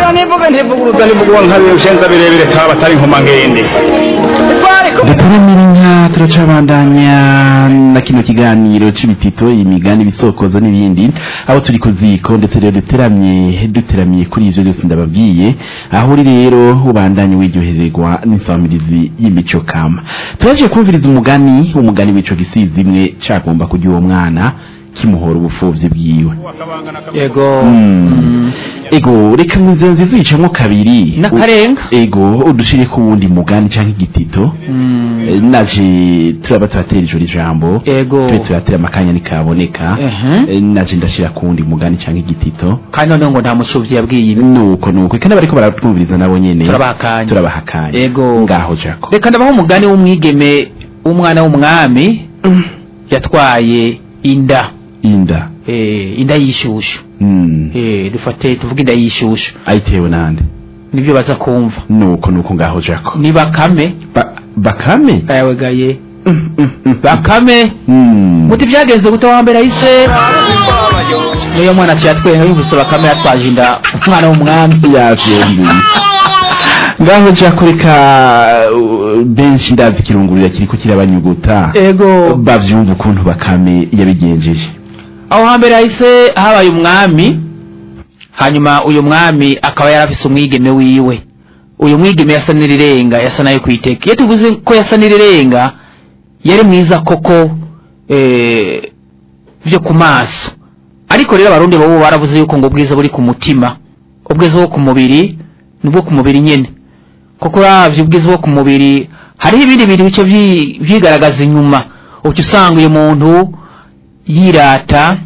ngira nivuga ntivuguruza nivugwa nkabiye ushenza birebire kaba batari nkoma ngende twariko duturamira inka turacabandanya na kino kiganiro c'ibitito imigani ibisokozo n'ibindi aho turi ku ziko ndetse rero duteramye duteramiye kuri ivyo byose ndababwiye aho uri rero ubandanye wiryohererwa n'insamirizi y'imico kama turaje kumviriza umugani umugani w'ico gisizi imwe cagomba kurya uwo mwana kimuhora ubupfuvyi bwiwe yego Mm. ego reka inzira nziza uyicamwo kabiri n'akarenga ego udushire ku wundi mugani canke igitito Mm. Eh, naje turaba turatera ijoro ijambo Ego. tube turatera amakanya nikaboneka Ehe. Eh, naje ndashira ku wundi mugani canke igitito kandi noneho ngo nta mucuvyi yabwiye ibi nuko nuko kandi bariko baratwumviriza nabo nyene Turabaha akanya. turabaha akanya Ego. ngaho jako reka ndabaho umugani w'umwigeme w'umwana w'umwami yatwaye inda inda eh, inda y'ishushu Mm. eh, dufate tuvuge inda y'ishushu ayitewe nande nibyo baza kumva nuko nuko ngaho jako ni bakame Ba- bakame yawegaye bakame Mm. muti byagenze gute wambere ahise niyo mwana aciye atwenga yumvise bakame yatwaje inda umwana w'umwami yavyembi ngaho jako reka uh, benshi ndazi kirungurira kiriko kirabanyuguta ego bavyumva ukuntu bakame yabigenjeje aho hambere hahise habaye umwami hanyuma uyu mwami akaba yarafise umwigeme wiwe uyu mwigeme yasa n'irirenga yasa nayo kwiteka iyo tuvuze ko yasa n'irirenga yari mwiza koko eh, byo ku maso ariko rero abarundi bobo baravuze yuko ngo ubwiza buri ku mutima ubwiza bwo ku mubiri nubwo ku mubiri nyene koko uravye ubwiza bwo ku mubiri hariho ibindi bintu bice vyi- vyigaragaza inyuma uca usanga uyu muntu yirata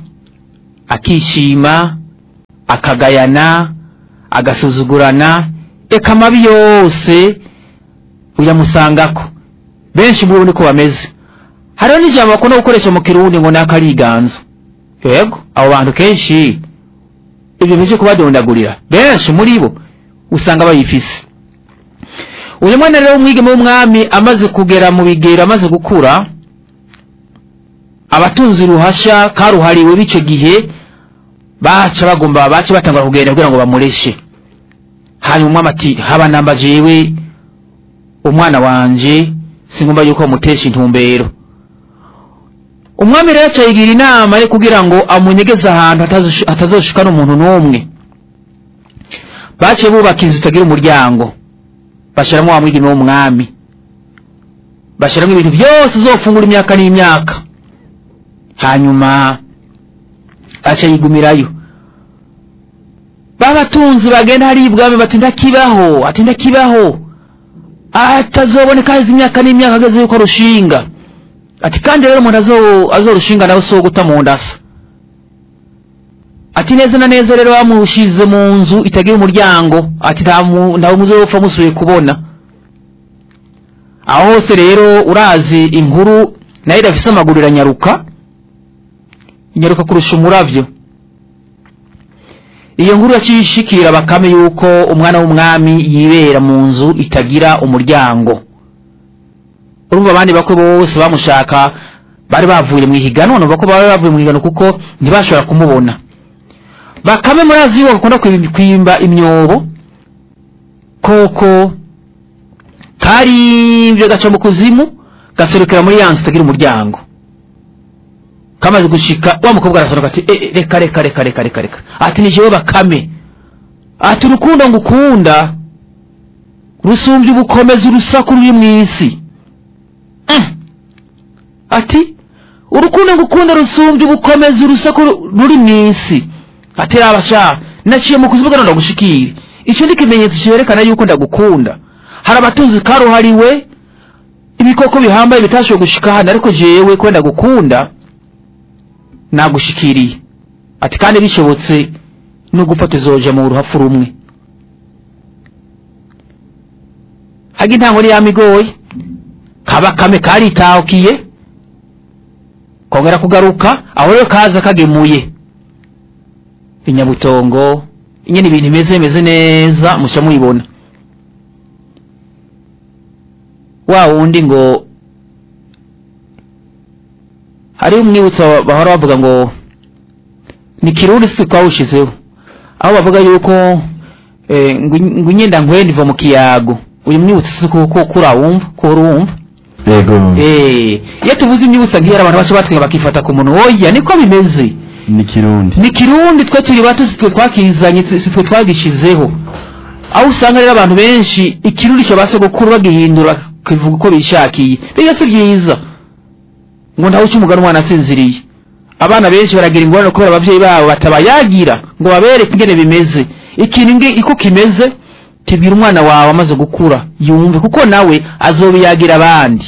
akishima akagayana agasuzugurana eka amabi yose uyamusangako benshi muri bo niko bameze hariho n'ijambo bakunda gukoresha mu kirundi ngo ni akariganzo yego abo bantu kenshi ibyo bije kubadondagurira benshi muri bo usanga bayifise uyu mwana rero w'umwigeme w'umwami amaze kugera mu bigero amaze gukura abatunzi ruhasha karuhariwe b'ico gihe baca bagomba baca batangura kugenda kugira ngo bamureshe hanyuma umwami ati haba namba jewe umwana wanje singomba yuko bamutesha intumbero umwami rero aca yigira inama yo kugira ngo amunyegeze ahantu hatazosh- hatazoshika n'umuntu n'umwe baciye bubaka inzu itagira umuryango bashiramwo wa mwigeme w'umwami bashiramwo ibintu byose uzofungura imyaka n'imyaka hanyuma aca yigumirayo babatunzi bagenda hari ibwami bati ndakibaho ati ndakibaho atazoboneka heza imyaka n'imyaka ageze yuko rushinga ati kandi rero umuntu azo- azorushinga nawe si uwo guta mu ndasa ati neza na neza rero bamushize mu nzu itagira umuryango ati nta mu- ntawe muzopfa musubiye kubona aho hose rero urazi inkuru nayo idafise amaguru iranyaruka inyaruka kurusha umuravyo iyo nkuru yaciye ishikira bakame yuko umwana w'umwami yibera mu nzu itagira umuryango urumva abandi bakwe bose bamushaka bari bavuye mu ihiganwa numva ko bari bavuye mu ihiganwa kuko ntibashobora kumubona bakame murazi yuko akunda kwim- kwimba imyobo koko karimvye gaca mu kuzimu gaserukira muri yansi itagira umuryango kamaze gushika wa mukobwa arasohoka ati "Eh, eh, reka reka reka reka reka reka ati ni jewe bakame ati urukundo ngukunda rusumbye ubukomezi urusaku ruri mw'isi Mm. ati urukundo ngukunda rusumbye ubukomezi urusaku ru- ruri mw'isi ati raba sha naciye mu kuzimu gano ndagushikire icyo ni ikimenyetso cyerekana yuko ndagukunda hari abatunzi karuhariwe ibikoko bihambaye bitashoboye gushika hano ariko jewe ko ndagukunda nagushikiriye ati kandi bishobotse no gufata izoja mu ruhafu rumwe haga intango yamigoye kabakame karitahukiye kongera kugaruka aho rero kaza kagemuye inyabutongo nyine ibintu bimeze bimeze neza mushya muyibona wa wundi ngo hari umwibutso bahora bavuga ngo ni kirundi si twawushizeho aho bavuga yuko eh, ngo ngo inyenda nkwenda iva mu kiyago uyu mwibutsa ko ko kurawumva ko urumva yego eh iyo tuvuze imyibutsa nk'iyo abantu bacu batwenga bakifata ku muntu oya niko bimeze ni kirundi ni kirundi twe turi bato si twe twakizanye si twe twagishizeho aho usanga rero abantu benshi ikirundi cyo basogokuru bagihindura kivuga uko bishakiye biga si byiza ngo ntawe uca umugani umwana asinziriye abana benshi baragira ingorane kubera ababyeyi babo batabayagira ngo babereke ingene bimeze ikintu nge iko kimeze kibwira umwana wawe amaze gukura yumve kuko nawe azobiyagira abandi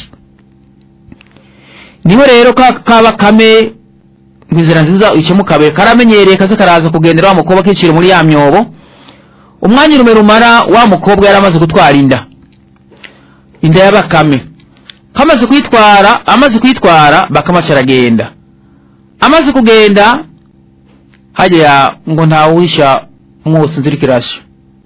niho rero ka kaba kame ngo inzira nziza ikemukabe karamenyereye kaze karaza kugendera wa mukobwa kicira muri ya myobo umwanya urume rumara wa mukobwa yari amaze gutwara inda inda ya bakame kamaze kuyitwara amaze kuyitwara bakamaca aragenda amaze kugenda hajya ngo ntawuhisha mwose inzira ikirashe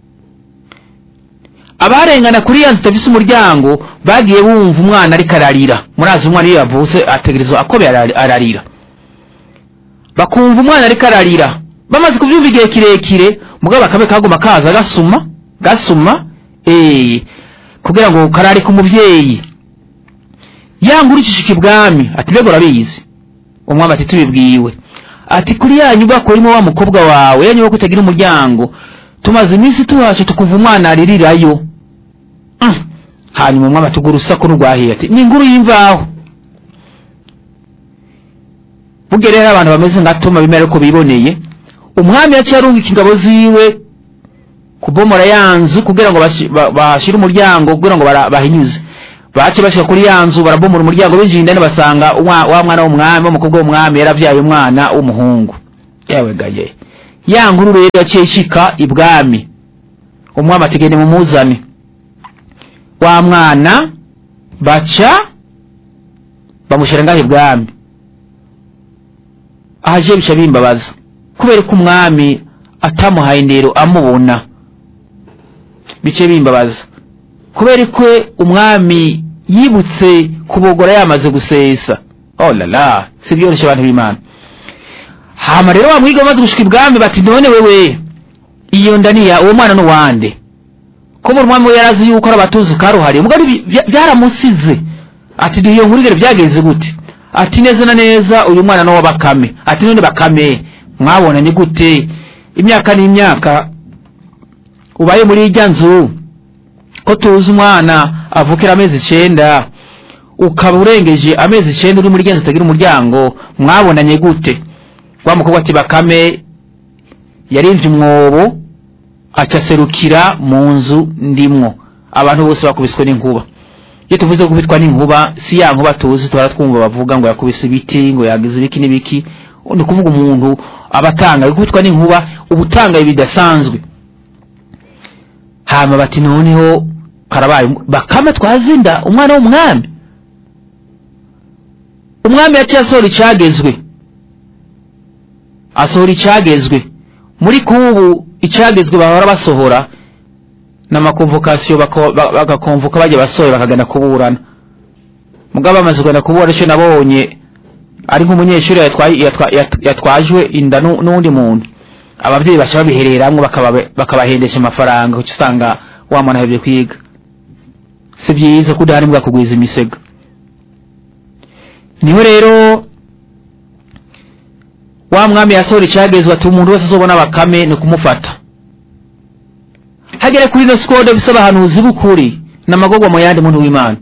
abarengana kuri ya nzu itafise umuryango bagiye bumva umwana ariko ararira murazi umwana iyo yavutse ategerezwa akobe arari- ararira bakumva umwana ariko ararira bamaze kubyumva igihe kirekire mugabo bakame kaguma kaza gasuma gasuma eh kugira ngo karare ku muvyeyi yangurikishika ibwami ati mbega urabizi umwami ati tubibwiwe ati kuri ya nyubako urimo wa mukobwa wawe ya nyubako itagira umuryango tumaze iminsi tuhace tukuva umwana aririrayo Mm. hanyuma umwami atugura urusaku n'urwahiye ati ni inkuru y'imvaho burya rero abantu bameze nka toma bimera ko biboneye umwami yaciye arungika ingabo ziwe kubomora ya nzu kugira ngo bashi- ba- bashire umuryango kugira ngo bara- bahinyuze bace bashika kuri ya nzu barabomora umuryango binjiye indani basanga umwa- wa mwana w'umwami w'umukobwa w'umwami yaravyaye umwana w'umuhungu yewe gaye ya nkuru rero yaciye ishika ibwami umwami ati gende mumuzane wa mwana baca bamushyira ngaho ibwami ahaje bica bimbabaza kubera ko umwami atamuhaye indero amubona bice bimbabaza kubera ko umwami yibutse kubogora yamaze gusesa oh la la si byoroshye abantu b'imana hama rero wamwiga bamaze gushika ibwami bati none wewe iyo ndaniya uwo mwana n'uwande ko mu mwami we yarazi yuko ari abatuzi karuhariye mugabo ibi bya- byaramusize ati duhiye nkuru igere byagenze gute ati neza na neza uyu mwana no bakame ati none bakame mwabonanye gute imyaka n'imyaka ubaye muri irya nzu ko tuzi umwana avukira amezi icenda ukaba urengeje amezi icenda uri muri irya nzu itagira umuryango mwabonanye gute wa mukobwa ati bakame yarinze umwobo acaserukira mu nzu ndimwo abantu bose bakubiswe n'inkuba iyo tuvuze gukubitwa n'inkuba si ya nkuba tuzi tuhora twumva bavuga ngo yakubise ibiti ngo yagize ibiki n'ibiki ni ukuvuga umuntu aba atangaye gukubitwa n'inkuba uba utangaye bidasanzwe hama bati noneho karabaye bakame twazinda umwana w'umwami umwami yaciye asohora icyagezwe asohora icyagezwe muri kubu icyagezwe bahora basohora n'amakonvokasiyo bako- ba- bagakonvoka bajya basohora bakagana kuburana mugabo bamaze kugana kuburana icyo nabonye ari nk'umunyeshuri yatwaye- yatwa- yat- yatwajwe inda nu- n'undi muntu ababyeyi basha babihereramwo bakaba- bakabahendesha amafaranga kuko usanga wa mwana ahebye kwiga si byiza ko udahari mbwa kugwiza imisego niho rero wa mwami yasohora icyagezwe ati umuntu wese azobona bakame ni kumufata hagere kuri ino sikode bisaba ahanuzi b'ukuri n'amagogwa mu yandi muntu w'imana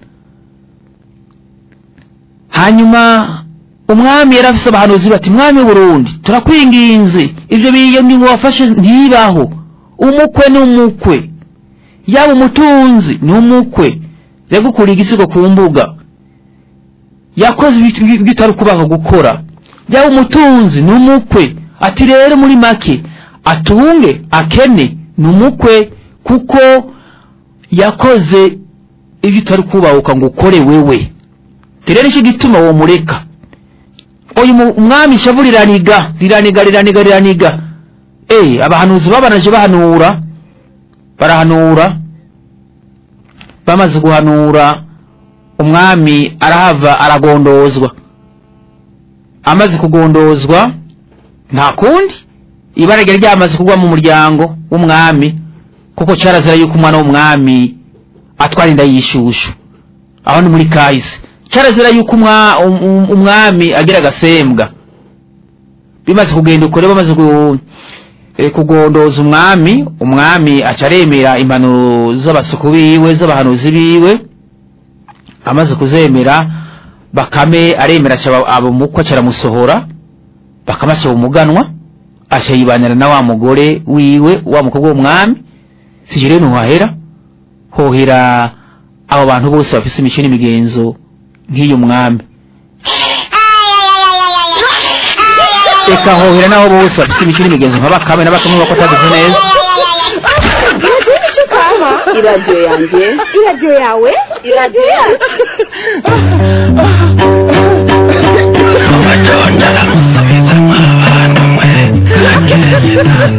hanyuma umwami yari afise abahanuzi bati mwami w'uburundi turakwinginze ibyo biyo ngingo wafashe ntibaho umukwe ni umukwe yaba umutunzi ni umukwe yagukuriye igisigo ku mbuga yakoze ibyo ibyo utari kubaho gukora yaba umutunzi ni umukwe ati rero muri make atunge akene ni umukwe kuko yakoze ibyo utari kubahuka ngo ukore wewe rero nicyo gituma uwo mureka uyu mu- umwami ishavu riraniga riraniga riraniga riraniga eh abahanuzi babanaje bahanura barahanura bamaze guhanura umwami arahava aragondozwa amaze kugondozwa nta kundi ibara ryari ryamaze kugwa mu muryango w'umwami kuko cyarazira yuko umwana w'umwami atwara inda y'ishushu aho ni muri kahise cyarazira yuko umwa- um- um- umwami agira agasembwa bimaze kugenda ukore bamaze gu- eh, kugondoza umwami umwami aca aremera impanuro z'abasuku biwe z'abahanuzi biwe amaze kuzemera bakame aremera aca aba umukwe aca aramusohora bakame aca umuganwa aca yibanira na wa mugore wiwe wa mukobwa w'umwami sije rero ntuhahera hohera abo bantu bose bafise imico n'imigenzo nk'iyo mwami eka hohera n'abo bose bafise imico n'imigenzo nka bakame na bakame bako atagize neza iradiyo yanjye iradiyo yawe iradiyo yawe Madonna, la musa, mi hermana, no muere.